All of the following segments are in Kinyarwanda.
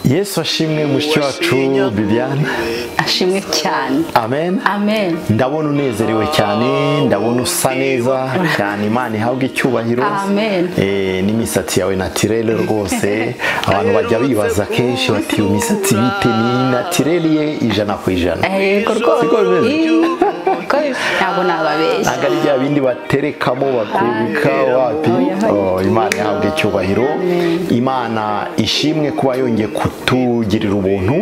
yesu ashimwe mushiki wacu Viviane ashimwe cyane amen amen ndabona unezerewe cyane ndabona usa neza cyane imana ihabwa icyubahiro Amen. Eh, n'imisatsi yawe natirere rwose abantu bajya bibaza kenshi bati iyo misatsi bite ni natirere ye ijana ku ijana yego rwose Siko bimeze? Ii, ko bi- ntabwo nababeshya ntabwo ari bya bindi baterekamo bakubika Ah, wapi oya, Oh, oya. imana ihabwa icyubahiro imana ishimwe kuba yongeye kutugirira ubuntu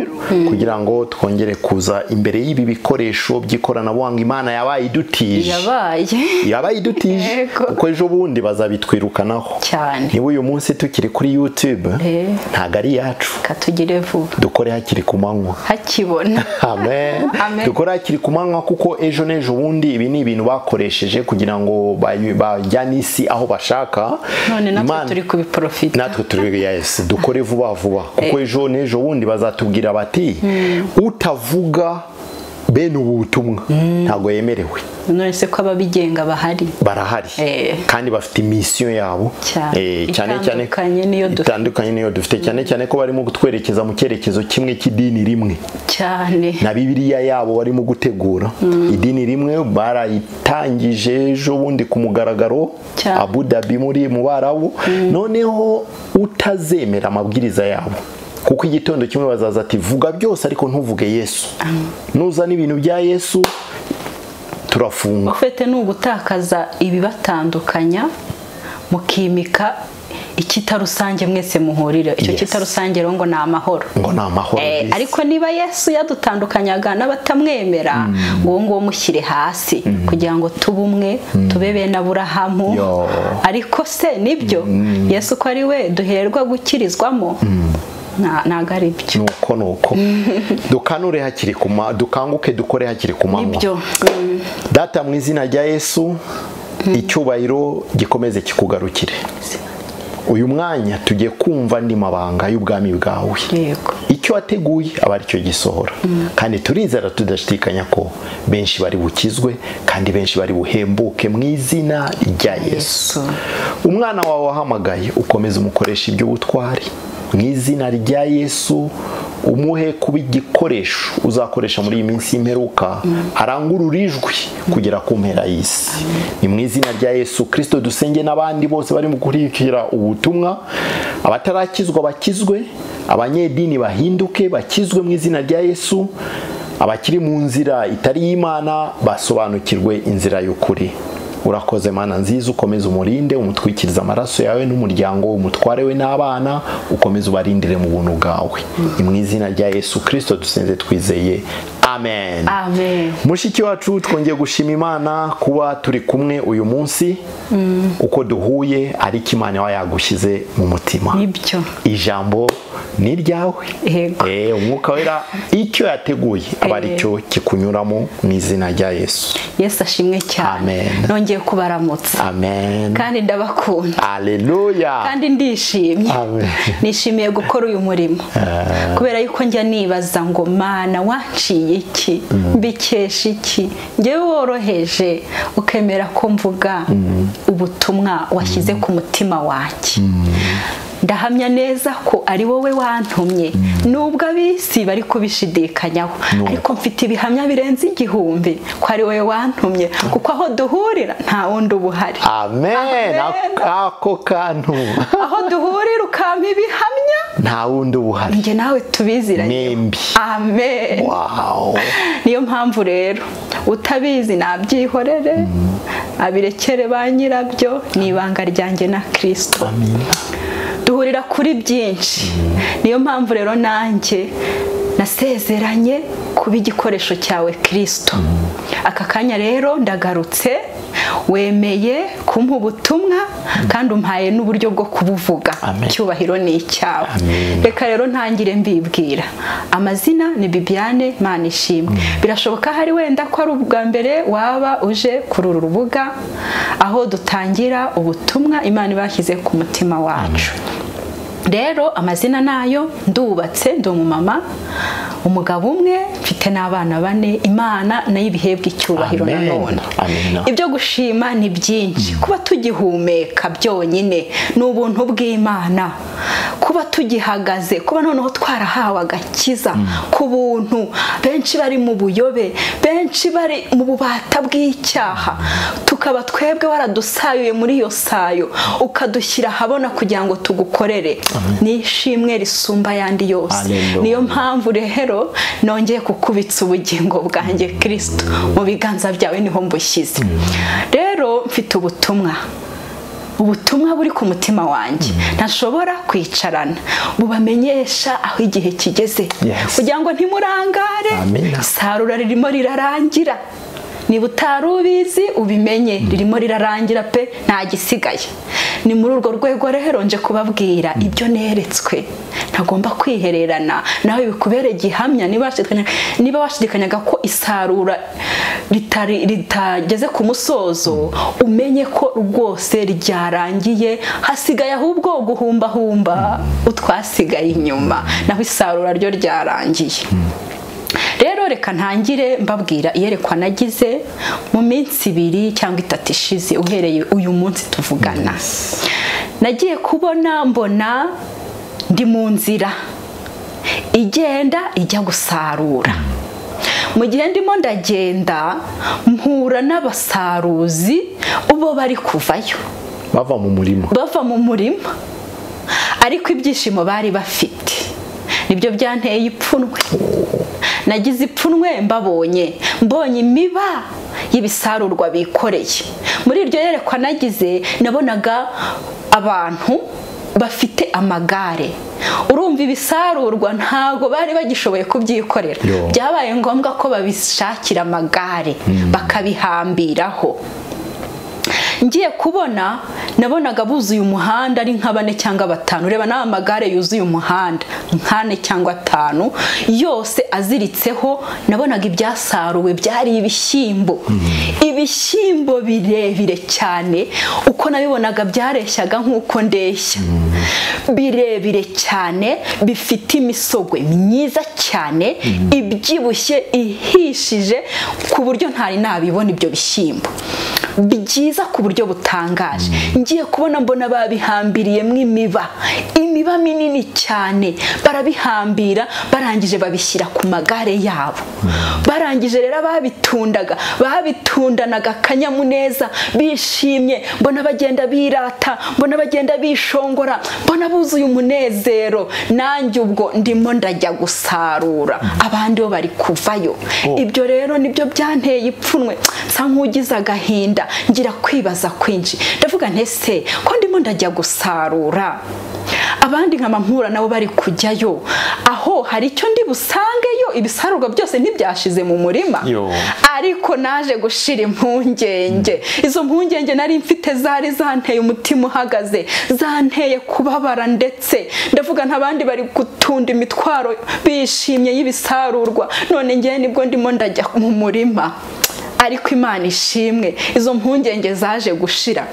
kugira ngo twongere kuza imbere y'ibi bikoresho by'ikoranabuhanga imana yabaye idutije yabaye yabaye idutije Yego. kuko ejo bundi bazabitwirukanaho cyane niba uyu munsi tukiri kuri youtube Eh. ntabwo ari iyacu katugire vuba dukore hakiri ku manywa hakibona amen Amen. dukora hakiri ku manywa kuko ejo n'ejo bundi ibi ni ibintu bakoresheje kugira ngo bay- bajyane isi aho bashaka none natwe Imana- turi kubiporofita natwe turi yes dukore vuba vuba kuko ejo n'ejo bundi bazatubwira bati utavuga bene ubu butumwa ntabwo yemerewe none se ko ababigenga bahari barahari Eh. kandi bafite misiyo yabo Cyane. Eh, cyane cyane Itandukanye n'iyo dufite. itandukanye n'iyo dufite cyane cyane ko barimo kutwerekeza mu cyerekezo kimwe cy'idini rimwe cyane na bibiliya yabo barimo gutegura idini rimwe barayitangije ejo bundi ku mugaragaro Cyane. abu dhabi muri mu barabu noneho utazemera amabwiriza yabo kuko igitondo kimwe bazaza ati vuga byose ariko ntuvuge yesu nuzana ibintu bya yesu turafunga ufite ni ugutakaza ibibatandukanya mukimika icyita rusange mwese muhurire icyo Yes. cyita rusange rero ngo ni amahoro ngo ni amahoro Eh, y'isi. ariko niba yesu yadutandukanyaga n'abatamwemera uwo nguwo mushyire hasi kugira ngo tube umwe tube bene aburahamu Yo. ariko se nibyo yesu ko ari we duherwa gukirizwamo nta- ntabwo ari byo nuko nuko dukanure hakiri kuma dukanguke dukore hakiri ku manywa nibyo Mm. data mu izina rya yesu icyubahiro gikomeze kikugarukire uyu mwanya tugiye kumva andi mabanga y'ubwami bwawe yego icyo wateguye aba ari cyo gisohora kandi turizera tudashidikanya ko benshi bari bukizwe kandi benshi bari buhembuke mu izina rya yesu Yesu. umwana wawe wahamagaye ukomeze umukoresha iby'ubutwari mu izina rya yesu umuhe kuba igikoresho uzakoresha muri iyi minsi y'imperuka arangurure ijwi kugera ku mpera y'isi ni mu izina rya yesu kirisito dusenge n'abandi bose barimo gukurikira ubutumwa abatarakizwa bakizwe abanyedini bahinduke bakizwe mu izina rya yesu abakiri mu nzira itari y'imana basobanukirwe inzira y'ukuri urakoze mana nziza ukomeze umurinde umutwikirize amaraso yawe n'umuryango we umutware we n'abana ukomeze ubarindire mu buntu bwawe ni mu izina rya yesu kirisito dusenze twizeye amen amen mushiki wacu twongeye gushima imana kuba turi kumwe uyu munsi uko duhuye ariko imana iba yagushyize mu mutima nibyo ijambo ni iryawe Yego. Eh, umwuka wera icyo yateguye aba ari Eh. cyo kikunyuramo mu izina rya yesu yesu ashimwe cyane Amen. nongeye kubaramutsa amen kandi ndabakunda Aleluya. kandi ndishimye Amen. nishimiye gukora uyu murimo kubera yuko njya nibaza ngo mana wanciye iki mbikesha iki njyewe woroheje ukemera ko mvuga ubutumwa washyize ku mutima wanjye ndahamya neza ko ari wowe wantumye nubwo ab'isi bari kubishidikanyaho ariko mfite ibihamya birenze igihumbi ko ari wowe wantumye kuko aho duhurira nta wundi uba uhari Amen. Amen. Ako kantu aho duhurira ukampa ibihamya nta wundi ubuhari. njye nawe tubiziranye Mwembi. amen Wow. niyo mpamvu rero utabizi nabyihorere abirekere ba nyirabyo ni ibanga ryanjye na kirisito duhurira kuri byinshi niyo mpamvu rero nanjye nasezeranye kuba igikoresho cyawe kirisito aka kanya rero ndagarutse wemeye kumpa ubutumwa kandi umpaye n'uburyo bwo kubuvuga Amen. icyubahiro ni icyawe Amen. reka rero ntangire mbibwira amazina ni bibiane mana ishimwe birashoboka hari wenda ko ari ubwa mbere waba uje kuri uru rubuga aho dutangira ubutumwa imana ibashyize ku mutima wacu rero amazina nayo ndubatse ndi umumama umugabo umwe mfite n'abana bane imana nayo ibihebwe icyubahiro Amen. nanone Amen. ibyo gushima ni byinshi kuba tugihumeka byonyine ni ubuntu bw'imana kuba tugihagaze kuba noneho twarahawe agakiza ku buntu benshi bari mu buyobe benshi bari mu bubata bw'icyaha tukaba twebwe waradusayuye muri iyo sayo ukadushyira ahabona kugira ngo tugukorere ni ishimwe risumba ayandi yose Hallelujah. niyo mpamvu rero nongeye kukubitsa ubugingo bwanjye kirisito mu biganza byawe niho mbushyize rero mfite ubutumwa ubutumwa buri ku mutima wanjye ntashobora kwicarana bubamenyesha aho igihe kigeze Yes. kugira ngo ntimurangare Amen. isarura ririmo rirarangira niba utari ubizi ubimenye ririmo rirarangira pe nta gisigaye ni muri urwo rwego rero nje kubabwira ibyo neretswe ntagomba kwihererana nawe bikubere gihamya niba washidikanya- niba washidikanyaga ko isarura ritari- ritageze ku musozo umenye ko rwose ryarangiye hasigaye ahubwo guhumbahumba utwasigaye inyuma naho isarura ryo ryarangiye rero reka ntangire mbabwira iyerekwa nagize mu minsi ibiri cyangwa itatu ishize uhereye uyu munsi tuvugana nagiye kubona mbona ndi mu nzira igenda ijya gusarura mu gihe ndimo ndagenda mpura n'abasaruzi bo bari kuvayo bava mu murima bava mu murima ariko ibyishimo bari bafite nibyo byanteye ipfunwe nagize ipfunwe mbabonye mbonye imiba y'ibisarurwa bikoreye muri iryo yerekwa nagize nabonaga abantu bafite amagare urumva ibisarurwa ntago bari bagishoboye kubyikorera Yo. byabaye ngombwa ko babishakira amagare bakabihambiraho ngiye kubona nabonaga buzuye umuhanda ari nka bane cyangwa batanu reba n'aya magare yuzuye umuhanda nk'ane cyangwa atanu yose aziritseho nabonaga ibyasaruwe byari ibishyimbo ibishyimbo birebire cyane uko nabibonaga byareshyaga nk'uko ndeshya birebire cyane bifite imisogwe myiza cyane ibyibushye ihishije ku buryo ntari nabibona ibyo bishyimbo byiza ku buryo butangaje ngiye kubona mbona babihambiriyemo imiba imiba minini cyane barabihambira barangije babishyira ku magare yabo barangije rero babitundaga babitundanaga akanyamuneza bishimye mbona bagenda birata mbona bagenda bishongora mbona buzuye umunezero nanjye ubwo ndimo ndajya gusarura abandi bo bari kuvayo ibyo rero nibyo byanteye ipfunwe nsa nk'ugize agahinda ngira kwibaza kwinshi ndavuga nti ese ko ndimo ndajya gusarura abandi nkama mpura nabo bari kujyayo aho hari icyo ndi busangeyo ibisarurwa byose ntibyashize mu murima Yo. ariko naje gushira impungenge izo mpungenge nari mfite zari zanteye umutima uhagaze zanteye kubabara ndetse ndavuga nk'abandi bari gutunda imitwaro bishimye y'ibisarurwa none ngewe nibwo ndimo ndajya mu murima ariko imana ishimwe izo mpungenge zaje gushira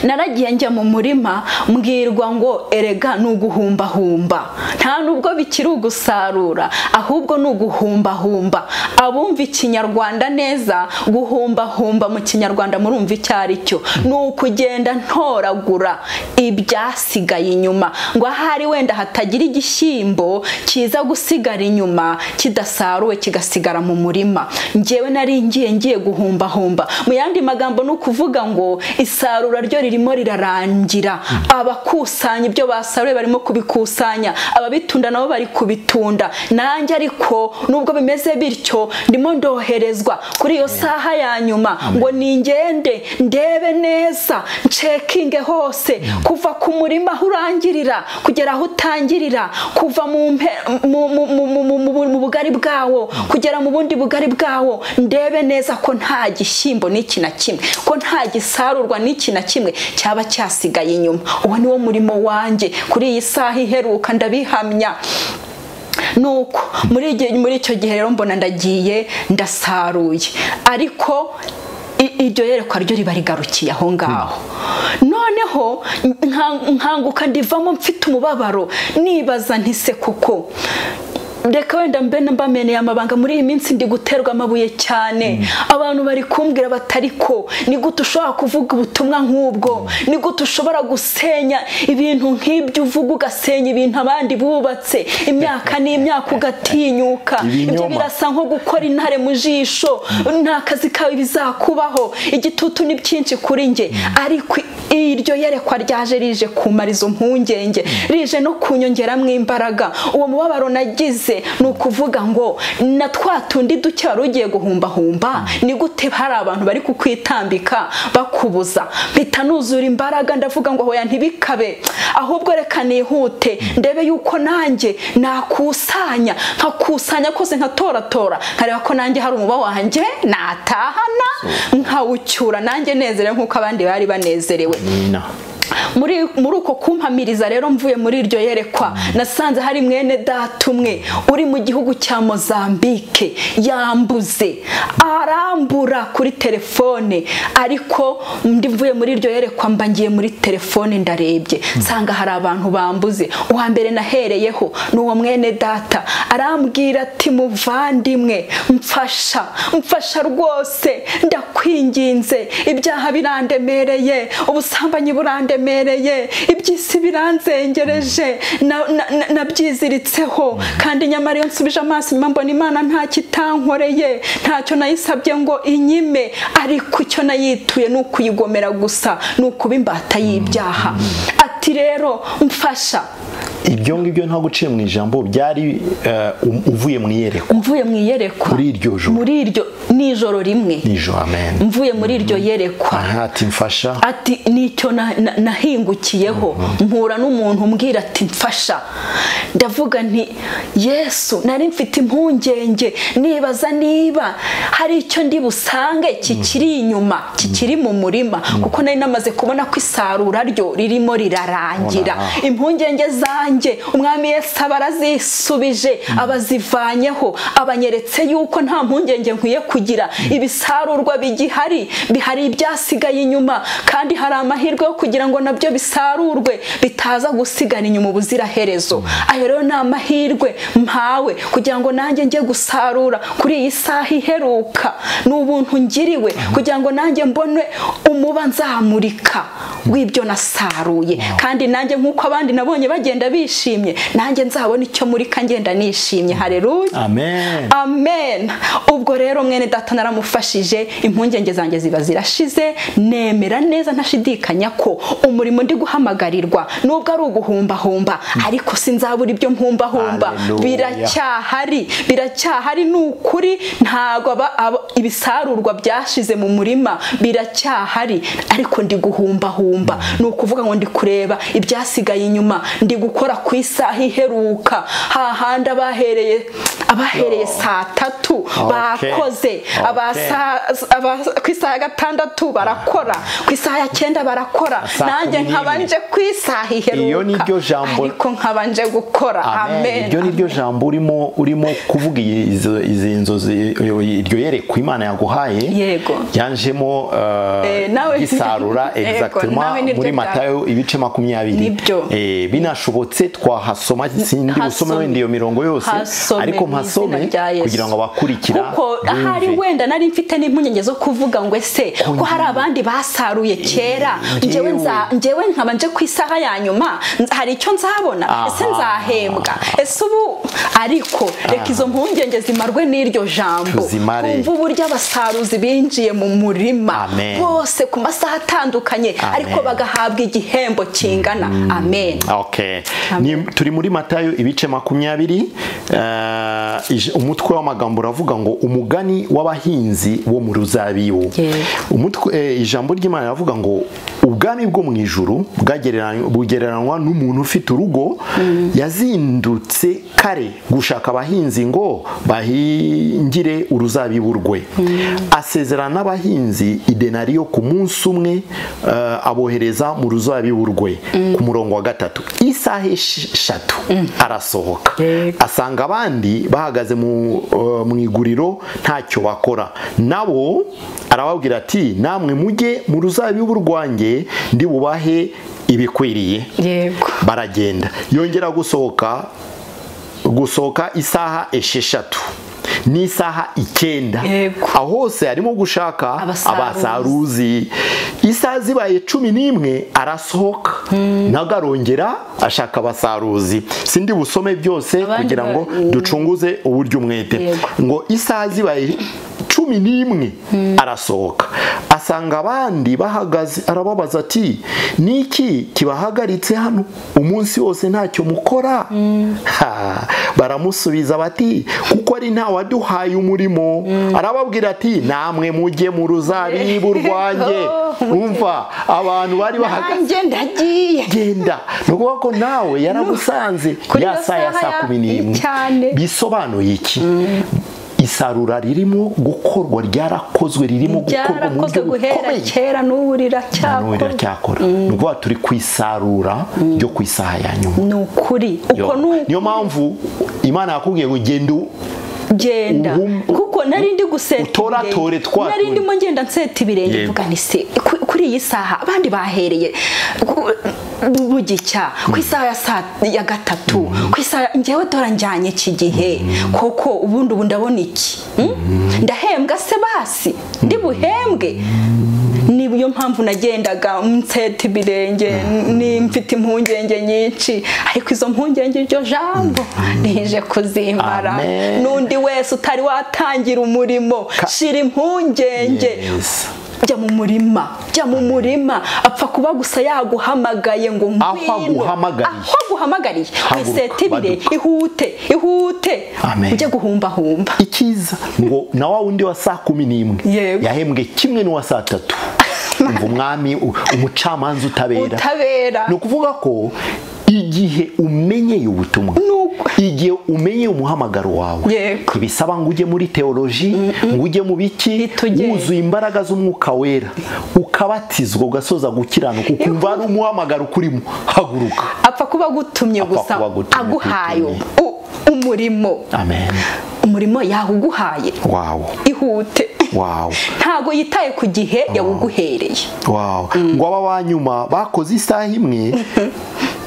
naragiye njya mu murima mbwirwa ngo erega ni uguhumbahumba nta nubwo bikiri ugusarura ahubwo ni uguhumbahumba abumva ikinyarwanda neza guhumbahumba mu kinyarwanda murumva icyo ari cyo ni ukugenda ntoragura ibyasigaye inyuma ngo ahari wenda hatagira igishyimbo kiza gusigara inyuma kidasaruwe kigasigara mu murima njyewe nari ngiye ngiye guhumbahumba mu yandi magambo ni ukuvuga ngo isarura ryo ririmo rirarangira abakusanya ibyo basaruye barimo kubikusanya ababitunda nabo bari kubitunda nanjye ariko nubwo bimeze bityo ndimo ndoherezwa kuri iyo saha ya nyuma ngo ningende ndebe neza ncekinge hose kuva ku murima aho urangirira kugera aho utangirira kuva mu mpe- mu- mu- mu- mu- mu- mu- mu bugari bwawo kugera mu bundi bugari bwawo ndebe neza ko nta gishyimbo n'iki na kimwe ko nta gisarurwa n'iki na kimwe cyaba cyasigaye inyuma uwo ni wo murimo wanjye kuri iyi saha iheruka ndabihamya nuko muri igihe muri icyo gihe rero mbona ndagiye ndasaruye ariko i- iryo yerekwa ryo riba rigarukiye aho ngaho noneho nka- nkanguka ndivamo mfite umubabaro nibaza ntise kuko reka wenda mbe mbameneye amabanga muri iyi minsi ndi guterwa amabuye cyane abantu bari kumbwira batari ko ni gute ushobora kuvuga ubutumwa nk'ubwo ni gute ushobora gusenya ibintu nk'ibyo uvuga ugasenya ibintu abandi bubatse imyaka n'imyaka ugatinyuka ibyo Ibinyoma. birasa nko gukora intare mu jisho nta kazi kawe bizakubaho igitutu ni byinshi kuri njye ariko iryo yerekwa ryaje rije kumara izo mpungenge rije no kunyongeramo imbaraga uwo mubabaro nagize ni ukuvuga ngo na twa tundi duke wari ugiye guhumbahumba ni gute hari abantu bari kukwitambika bakubuza mpita nuzura imbaraga ndavuga ngo hoya ntibikabe ahubwo reka nihute ndebe yuko nanjye nakusanya nkakusanya kose nkatoratora nkareba ko nanjye hari umuba wanjye natahana nkawucyura nanjye nezerewe nk'uko abandi bari banezerewe nina muri muri uko kumpamiriza rero mvuye muri iryo yerekwa nasanze hari mwene data umwe uri mu gihugu cya mozambike yambuze arambura kuri telefone ariko ndi mvuye muri iryo yerekwa mba ngiye muri telefone ndarebye nsanga hari abantu bambuze uwa mbere nahereyeho ni uwo mwene data arambwira ati muvandimwe mfasha mfasha rwose ndakwinginze ibyaha birandemereye ubusambanyi burandemereye iby'isi biranzengereje na- na- na- nabyiziritseho kandi nyamara iyo nsubije amaso inyuma mbona imana nta kitankoreye ntacyo nayisabye ngo inyime ariko icyo nayituye ni ukuyigomera gusa ni ukuba imbata y'ibyaha ati rero mfasha ibyo ngibyo nta guciye mu ijambo byari eh, um- uvuye mu iyerekwa mvuye mu iyerekwa Muri iryo joro. muri iryo nijoro rimwe nijo amen mvuye muri iryo yerekwa aha ati mfasha ati nicyo na- na- nahingukiyeho mpura n'umuntu umbwira ati mfasha ndavuga nti yesu nari mfite impungenge nibaza niba hari icyo ndi busange kikiri inyuma kikiri mu murima kuko nari namaze kubona ko isarura ryo ririmo rirarangira Ubona, ah. impungenge zanjye umwami yesu aba arazisubije abazivanyeho abanyeretse yuko nta mpungenge nkwiye kugira ibisarurwa bigihari bihari ibyasigaye inyuma kandi hari amahirwe yo kugira ngo nabyo bisarurwe bitaza gusigara inyuma ubuziraherezo ayo rero ni amahirwe mpawe kugira ngo nanjye njye gusarura kuri iyi saha iheruka ni ubuntu ngiriwe kugira ngo nanjye mbone umuba nzamurika w'ibyo nasaruye kandi nanjye nk'uko abandi nabonye bagenda bishimye nanjye nzabona icyo murika ngenda nishimye hareruya amen amen ubwo rero mwene data naramufashije impungenge zanjye ziba zirashize nemera neza ntashidikanya ko umurimo ndi guhamagarirwa nubwo ari uguhumbahumba ariko sinzabura ibyo mpumbahumba Hallelujah. biracyahari biracyahari ni ukuri ntabwo aba- aba- ibisarurwa byashize mu murima biracyahari ariko ndi guhumbahumba ni ukuvuga ngo ndi kureba ibyasigaye inyuma ndi gukora ku isaha iheruka hahandi abahereye abahereye saa tatu Okay. bakoze Okay. abasa- aba- ku isaha ya gatandatu barakora ku isaha ya cyenda barakora Saa kumi nanjye n'imwe. nkabanje ku isaha iheruka Iyo ni ryo jambo- ariko nkabanje gukora amen iryo ni ryo jambo urimo urimo kuvuga iyi- izo- izi nzozi iryo yerekwa imana yaguhaye Yego. yanjemo Eh, nawe- gisarura Yego, exactement nawe ni ryo muri jambo. matayo ibice makumyabiri Nibyo. Eh, binashobotse twahasoma sindi Hasome. gusoma wenda iyo mirongo yose Hasome ariko mu izina mpasome rya Yesu. kugira ngo abakurikira kuko ahari bumve. wenda nari mfite n'impungenge zo kuvuga ngo ese ko hari abandi basaruye kera Eh, njyewe nza- njyewe. njyewe nkabanje ku isaha ya nyuma nz- hari icyo nzabona Aha. ese nzahembwa ese ubu ariko reka izo mpungenge zimarwe n'iryo jambo Tuzimare. kumva uburyo abasaruzi binjiye mu murima Amen. bose ku masaha atandukanye Amen. ariko bagahabwa igihembo kingana amen Okay. Amen. Ni- turi muri matayo ibice makumyabiri eh, ij- umutwe w'amagambo uravuga ngo umugani w'abahinzi bo mu ruzabibu Yego. umutwe eh, ijambo ry'imana riravuga ngo ubwami bwo mu ijuru bwagereranywa- bugereranywa n'umuntu ufite urugo yazindutse kare gushaka abahinzi ngo bahingire uruzabibu rwe asezerana n'abahinzi idenariyo ku munsi umwe eh, abohereza mu ruzabibu rwe ku murongo wa gatatu isaha esh- eshatu arasohoka Yego. asanga abandi bahagaze mu eh, mu iguriro ntacyo bakora nabo arababwira ati namwe mujye mu ruzabibu rwanjye ndi bubahe ibikwiriye yego baragenda yongera gusohoka gusohoka isaha esheshatu n'isaha icyenda Yego. aho hose harimo gushaka Abasaruzi. abasaruzi isaha zibaye cumi n'imwe arasohoka ntabwo arongera ashaka abasaruzi sindi busome byose Abandi kugira ngo ba- ducunguze uburyo umwete Yego. ngo isaha zibaye cumi n'imwe arasohoka asanga abandi bahagaze arababaza ati niki kibahagaritse hano umunsi wose ntacyo mukora Ha, baramusubiza bati kuko ari nta waduhaye umurimo arababwira ati namwe mujye mu ruzabibu rwanjye Oh, umva abantu bari bahagaze nanjye ndagiye genda ni ukuvuga ko nawe yaragusanze Kuri ya iyo saa ya saha saa ya- kumi n'imwe cyane. bisobanuye iki isarura ririmo gukorwa ryarakozwe ririmo gukorwa mu buryo byarakozwe guhera bukomeye kera n'ubu ntanubu riracyakora riracyakora ni ukuvuga turi ku isarura ryo ku isaha ya nyuma ni ukuri uko Yo. ni uku niyo mpamvu imana yakubwiye ngo genda u- genda Uhum- kuko nari ndi guseta utoratore twa nari tundi. ndimo ngenda nseta ibirenge Yego. mvuga ni se ku- kuri iyi saha abandi bahereye ku- mu gicya ku isaha ya saa ya gatatu ku isaha njyewe tora njyanye iki gihe koko ubundi ubu ndabona iki Mm? ndahembwa se basi ndi buhembwe niyo mpamvu nagendaga nseta ibirenge ni mfite impungenge nyinshi ariko izo mpungenge iryo jambo nije kuzimara Amen. n'undi wese utari watangira umurimo shira impungenge Yes. jya mu murima jya mu murima apfa kuba gusa yaguhamagaye ngo Aho ngwino. aguhamagariye. aho aguhamagariye Haguruka, wisetibire baduka. ihute ihute Amen. ujye guhumbahumba icyiza ngo na wa wundi wa saa kumi n'imwe Yego. yahembwe kimwe n'uwa saa tatu umva umwami u- umucamanza utabera utabera ni ukuvuga ko igihe umenyeye ubutumwa Nuko. igihe umenyeye umuhamagaro wawe Yego. ntibisaba ngo ujye muri teoloji ngo ujye mu biki Ntitugere. wuzuye imbaraga z'umwuka wera ukabatizwa ugasoza gukiranuka ukumva ari umuhamagaro ukurimo haguruka apfa kuba agutumye Apfa gusa kuba agutumye, aguhaye agutumye. u- umurimo amen umurimo yawuguhaye wawo ihute wawo ntago yitaye ku gihe yawuguhereye Wow. ngo aba ba nyuma bakoze isaha imwe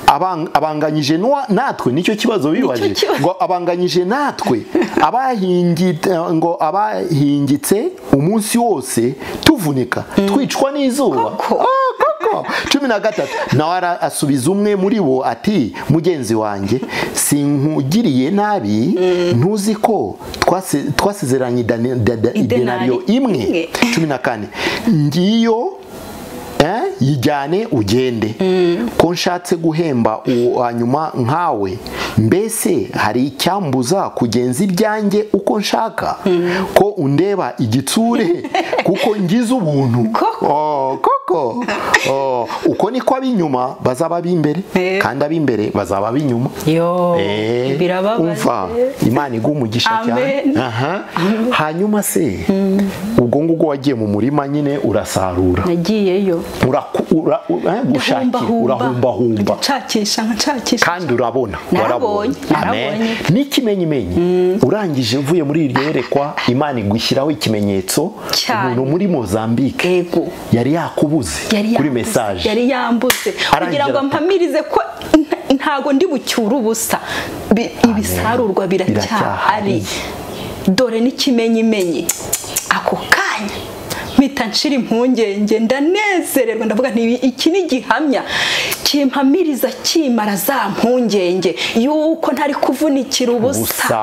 abang- abanganyije n'uwa- natwe nicyo kibazo bibaje kibazo. ngo abanganyije natwe abahingi- ngo abahingitse umunsi wose tuvunika twicwa n'izuba Koko. Ah, koko. cumi na gatatu nawe ara- asubiza umwe muri bo ati mugenzi wanjye sinkugiriye nabi ntuzi ko twase- twasezeranye idane- dada- Idenari idenariyo imwe imwe. cumi na kane ngiyo eh, yijyane ugende ko nshatse guhemba uwo wa nyuma nkawe mbese hari icyambuza kugenza ibyanjye uko nshaka ko undeba igitsure kuko ngize ubuntu Koko. Oh, koko Oh, uko niko ab'inyuma bazaba ab'imbere Eh. kandi ab'imbere bazaba ab'inyuma yo Eh, umva birababaje imana iguha umugisha cyane Amen. Aha. hanyuma se ubwo ngubwo wagiye mu murima nyine urasarura nagiyeyo Uraku- ura- ura- eh, gushakira urahumbahumba nshakisha nshakisha kandi urabona Narabonye, Amen. narabonye. n'ikimenyimenyi urangije uvuye muri iryo yerekwa imana igushyiraho ikimenyetso Cyane. umuntu muri mozambique ego yari yakubuze yari kuri yambuze, mesaje yari yambuze Arangira kugira ngo ati- mpamirize ko nta- ntago ndi bucyure ubusa Bi- ibisarurwa Biracyahari. biracyahari dore n'ikimenyimenyi ako kanya mpita nshira impungenge ndanezererwa ndavuga nti iki ni gihamya kimpamiriza kimara za mpungenge yuko ntari kuvunikira Ubusa. ubusa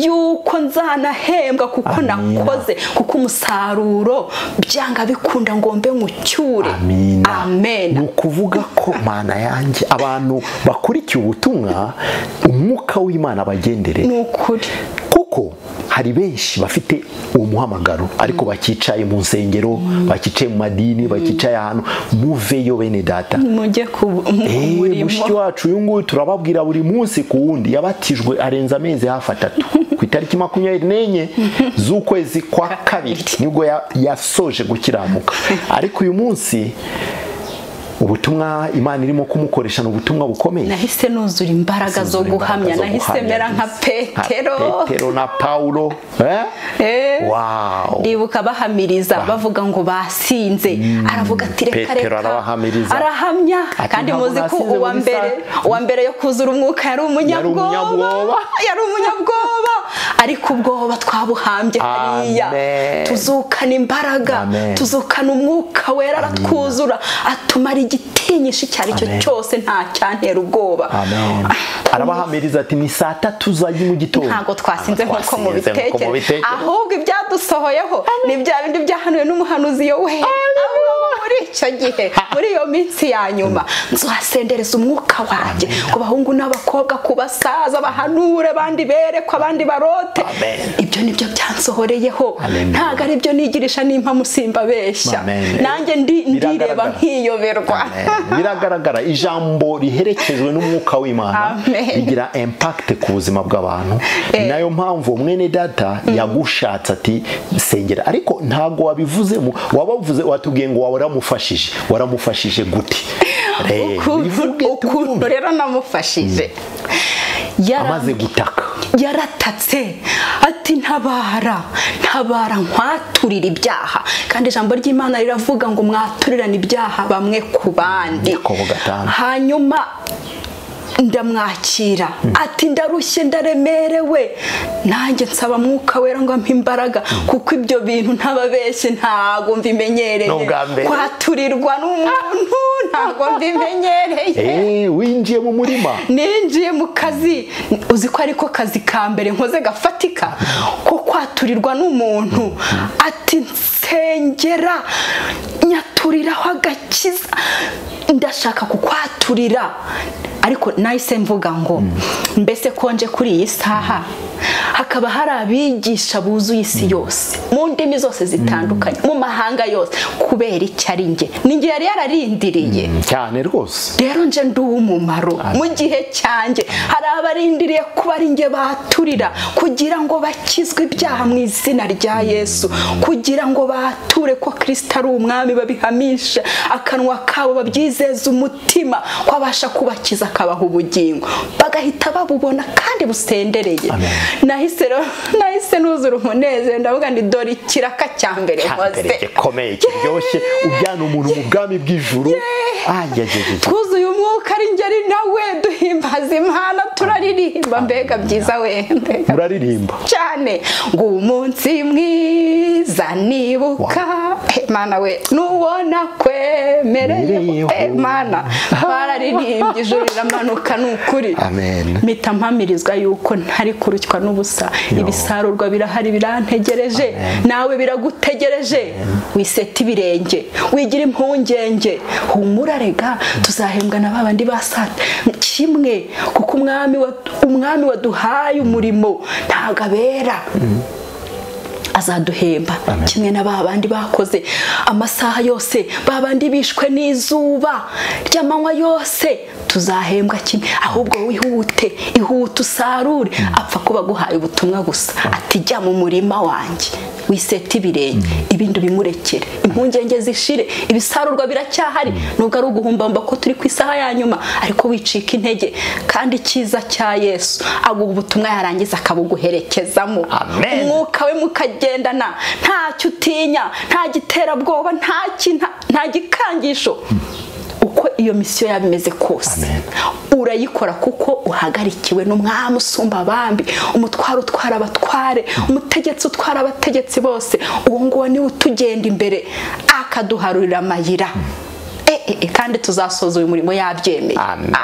yuko nzanahembwa kuko Amina. nakoze kuko umusaruro byanga bikunda ngo mbe nkucyure Amina. ni amen ukuvuga ko mana yanjye abantu bakurikiye ubutumwa umwuka w'imana bagendere ni ukuri kuko hari benshi bafite uwo muhamagaro ariko bakicaye mu nsengero bakicaye mu madini bakicaye ahantu muveyo bene data mujye ku mu- ku Eh, mushiki murimo wacu uyu nguyu turababwira buri munsi ku wundi yabatijwe arenza amezi hafi atatu ku itariki makumyabiri n'enye z'ukwezi kwa kabiri nibwo ya- yasoje gukiranuka ariko uyu munsi ubutumwa imana irimo kumukoresha ni ubutumwa bukomeye nahise nuzura imbaraga zo Nuzura imbaraga guhamya zo nahise guhamya, mera nka nka petero petero na paulo eh? Eh, Wow. ndibuka bahamiriza bavuga ngo basinze aravuga ati reka Petero reka arabahamiriza. arahamya Ati, kandi ntabwo muzi ko nasize uwa buri mbere saa- uwa mbere yo kuzura umwuka yari umunyabwoba. umunyabwoba yari umunyabwoba ariko ubwoba twabuhambye hariya Amen. tuzukana imbaraga Amen. tuzukana umwuka wera aratwuzura atumara igitinyisho icyo ari cyo Amen. cyose nta cyantera ubwoba amen arabahamiriza ati ni saa tatu za mu gitondo ntabwo twasinze nkuko Twasinze mubitekereza ahubwo ibyadusohoyeho ni bya bindi byahanuwe n'umuhanuzi yowe muri icyo gihe muri iyo minsi ya nyuma nzuhasendereza umwuka wanjye ku bahungu n'abakobwa ku basaza bahanure abandi berekwa abandi barote Amen. ibyo nibyo byansohoreyeho Hallelujah. ntabwo ari byo nigirisha nimpa musimba beshya Amen. nanjye ndi- ndireba Biragaragara. nkiyoberwa Amen. biragaragara ijambo riherekejwe n'umwuka w'imana Amen. rigira impact ku buzima bw'abantu Eh. ni nayo mpamvu mwene data yagushatse ati sengera ariko ntabwo wabivuzemo wabavuze watubwiye ngo wawe waramufashije waramufashije gute Re- bivuge ukuntu ukuntu tubyumve. rero namufashije Yara- amaze gutaka yaratatse ati ntabara ntabara nkwaturira ibyaha kandi ijambo ry'imana riravuga ngo mwaturirane ibyaha bamwe ku bandi Yakobo gatanu. hanyuma ndamwakira ati ndarushye ndaremerewe nanjye nsaba mwuka wera ngo ampe imbaraga kuko ibyo bintu ntababeshye ntabwo mbimenyereye N'ubwa mbere. kwaturirwa n'umuntu ntabwo mbimenyereye Eh, winjiye mu murima ninjiye mu kazi uzi ko ariko kazi ka mbere nkoze gafatika ko kwaturirwa n'umuntu ati nsengera nyaturiraho agakiza ndashaka kukwaturira ariko nahise mvuga ngo mbese konje kuri iyi saha hakaba hari abigisha buzuye isi yose mu ndimi zose zitandukanye mu mahanga yose kubera icyo ari njye ni njye yari yararindiriye cyane rwose rero nje ndi uw'umumaro mu gihe cyanjye hari abarindiriye kuba ari nge baturira kugira ngo bakizwe ibyaha mu izina rya yesu kugira ngo bature ko kirisita ari umwami babihamisha akanwa kabo babyizeza umutima ko abasha kubakiza akabaha ubugingo bagahita babubona kandi busendereye Amen. nahise rero- nahise nuzura umunezero ndavuga ndi dore ikiraka cya mbere nkoze cyambere gikomeye kiryoshye ujyana umuntu mu bwami bw'ijuru ayajajajaj twuzuye umwuka ari ngeri nawe duhimbaza imana turaririmba mbega byiza we mbega muraririmba cyane ngo umunsi mwiza nibuka Eh, mana we n'ubona kwemereye Mereyeho. Eh, mana bararirimbye ijoro riramanuka ni ukuri amen mpita mpamirizwa yuko ntari kurushywa n'ubusa ibisarurwa birahari birantegereje nawe biragutegereje wiseta ibirenge wigira impungenge humura rega tuzahembwa na ba bandi basate kimwe kuko umwami wa- umwami waduhaye umurimo ntago abera azaduhemba Amen. kimwe na ba bandi bakoze amasaha yose ba bandi bishwe n'izuba ry'amanywa yose tuzahembwa kimwe ahubwo wihute ihute usarure apfa kuba aguhaye ubutumwa gusa ati jya mu murima wanjye wisete ibirenge ibindi bimurekere impungenge zishire ibisarurwa biracyahari nubwo ari uguhumbamba ko turi ku isaha ya nyuma ariko wicika intege kandi icyiza cya yesu aguha ubutumwa yarangiza akabuguherekezamo Amen. Umwuka umwuka we mukagendana ntacyo utinya nta giterabwoba nta kintu nta gikangisho uko iyo misiyo yaba imeze kose Amen. urayikora kuko uhagarikiwe n'umwami usumba abambi umutware utwara abatware umutegetsi utwara abategetsi bose uwo nguwo niwe utugenda imbere akaduharurira amayira e, e, e, kandi tuzasoza uyu murimo yabyemeye Amen.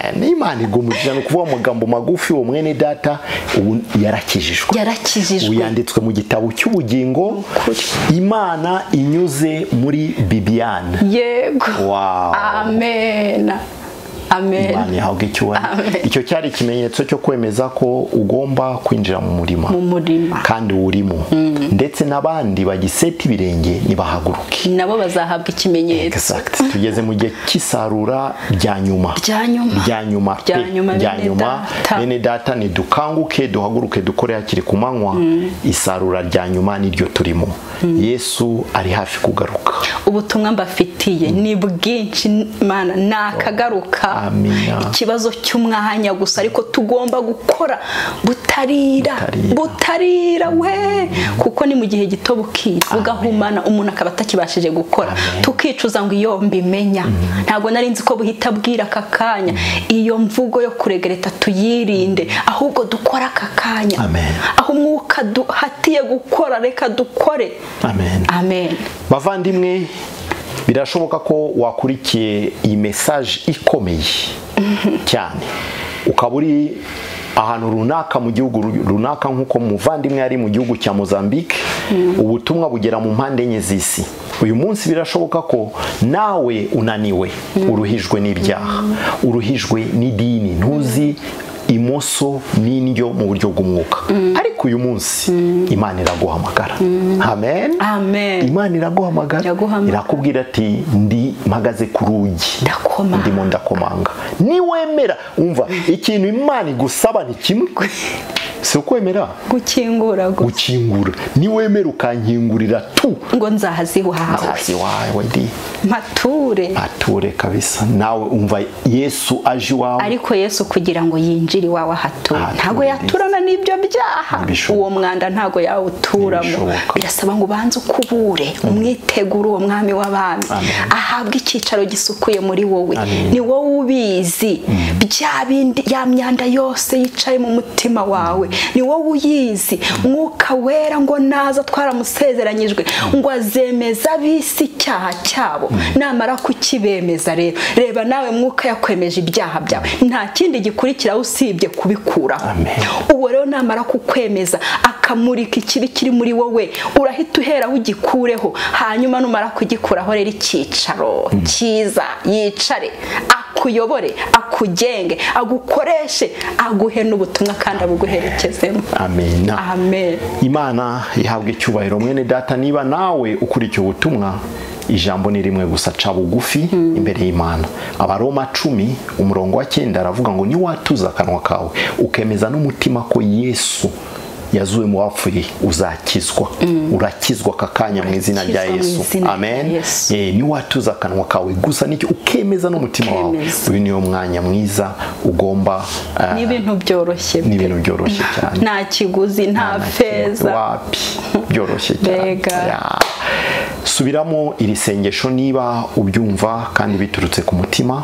amen imana igumukira ni ukuvuga amagambo magufi uwo mwene data ubu yarakijijwe ubu yarakijijwe yanditswe mu gitabo cy'ubugingo imana inyuze muri bibiyani yego Wow. amen amen imana ihabwe icyubahiro Amen. icyo cyari ikimenyetso cyo kwemeza ko ugomba kwinjira mu murima mu murima kandi urimo ndetse n'abandi bagiseta ibirenge nibahaguruke nabo bazahabwa ikimenyetso Exact. tugeze mu gihe cy'isarura rya nyuma rya nyuma rya nyuma Rya pe, nyuma, rya bene nyuma data. bene data nidukanguke duhaguruke dukore hakiri ku manywa isarura rya nyuma niryo turimo yesu ari hafi kugaruka ubutumwa mbafitiye ni bwinshi mana nakagaruka amina ikibazo cy'umwanya gusa ariko tugomba gukora butarira Butarira. butarira we kuko ni mu gihe gito bukira bugahumana umuntu akaba atakibashije gukora Amen. tukicuza ngo iyo mbimenya ntabwo nari nzi ko buhita bwira aka kanya iyo mvugo yo kuregereta tuyirinde ahubwo dukore aka kanya Amen. aho umwuka duhatiye gukora reka dukore amen amen bavandimwe birashoboka ko wakurikiye iyi mesaje ikomeye cyane ukaba uri ahantu runaka mu gihugu ru- runaka nk'uko muvandimwe yari mu gihugu cya mozambique ubutumwa bugera mu mpande enye z'isi uyu munsi birashoboka ko nawe unaniwe uruhijwe n'ibyaha uruhijwe n'idini ntuzi imoso n'indyo mu buryo bw'umwuka ariko uyu munsi imana iraguhamagara amen Amen. imana iraguhamagara Iraguhamagara. irakubwira ati ndi mpagaze ku rugi Ndakoma. ndimo ndakomanga niwemera umva ikintu imana igusaba ni kimwe si ukwemera gukingura gusa gukingura niwemera ukankingurira tu ngo nzahazi iwawe hasi wawe ndi mature ature kabisa nawe umva yesu aje iwawe ariko yesu kugira ngo yinjire iwawe ahatura Ahature ntabwo neza. yaturana n'ibyo byaha Ntibishoboka. uwo mwanda ntabwo yawuturamo Ntibishoboka. birasaba ngo ubanze ukubure umwitegure uwo mwami w'abami Amen. ahabwe icyicaro gisukuye muri wowe Amen. ni wowe ubizi bya bindi ya myanda yose yicaye mu mutima wawe ni wowe uyizi mwuka wera ngo naza twaramusezeranyijwe ngo azemeza ab'isi icyaha cyabo namara kukibemeza rero reba nawe mwuka yakwemeje ibyaha byawe nta kindi gikurikiraho usibye kubikuraho Amen. uwo rero namara kukwemeza akamurika ikibi kiri muri wowe urahita uhera ugikureho hanyuma numara kugikuraho rero icyicaro cyiza yicare akuyobore akugenge agukoreshe aguhe n'ubutumwa kandi abuguherekezemo amena amen imana ihabwa icyubahiro mwene data niba nawe ukurikiye ubutumwa ijambo ni rimwe gusa ca bugufi imbere y'imana abaroma cumi umurongo wa cyenda aravuga ngo niwatuza akanwa kawe ukemeza n'umutima ko yesu yazuwe mu bapfuye uzakizwa urakizwa aka kanya mu izina rya Urakizwa mu yesu izina rya amen Yesu. Eh, niwatuza akanwa kawe gusa nicyo ukemeza n'umutima wawe Ukemeza. uyu niwo mwanya mwiza ugomba eh, ni ibintu byoroshye ni ibintu byoroshye cyane nta kiguzi nta feza wapi byoroshye cyane Mbega. Ya. subiramo iri sengesho niba ubyumva kandi biturutse ku mutima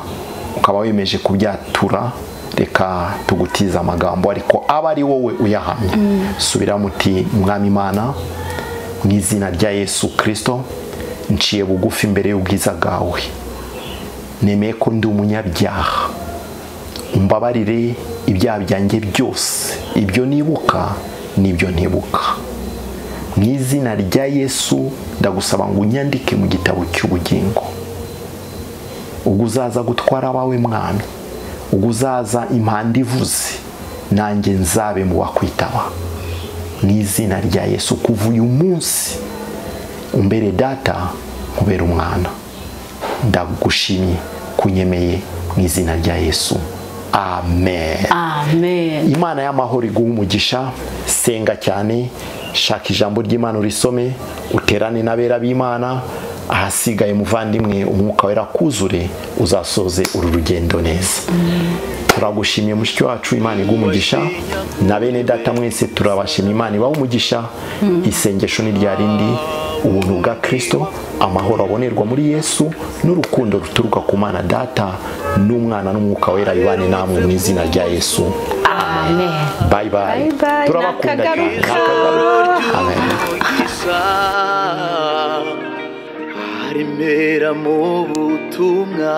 ukaba wemeje kubyatura reka tugutize amagambo ariko aba ari wowe uyahamye subiramo uti mwami imana mu izina rya yesu kirisito nciye bugufi imbere y'ubwiza bwawe nemeye ko ndi umunyabyaha umbabarire ibyaha byanjye byose ibyo nibuka n'ibyo ntibuka mu izina rya yesu ndagusaba ngo unyandike mu gitabo cy'ubugingo ubwo uzaza gutwara abawe mwami ubwo uzaza impanda ivuze nanjye nzabe mu bakwitaba mu izina rya yesu kuva uyu munsi umbere data nkubera umwana ndagushimye kunyemeye mu izina rya yesu amen amen imana y'amahoro iguha umugisha senga cyane shaka ijambo ry'imana urisome uterane n'abera b'imana ahasigaye muvandimwe umwuka wera kuzure uzasoze uru rugendo neza turagushimiye mushiki wacu imana iguha umugisha na bene data mwese turabashimye imana ibaha umugisha isengesho ni rya rindi ubuntu bwa kirisito amahoro abonerwa muri yesu n'urukundo ruturuka ku mana data n'umwana n'umwuka wera bibane namwe mu izina rya yesu amen bye bye, Bye bye. turabakunda cyane Nakagaruka. Nakagaruka. amen haremera mu butumwa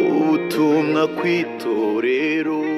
ubutumwa kw'itorero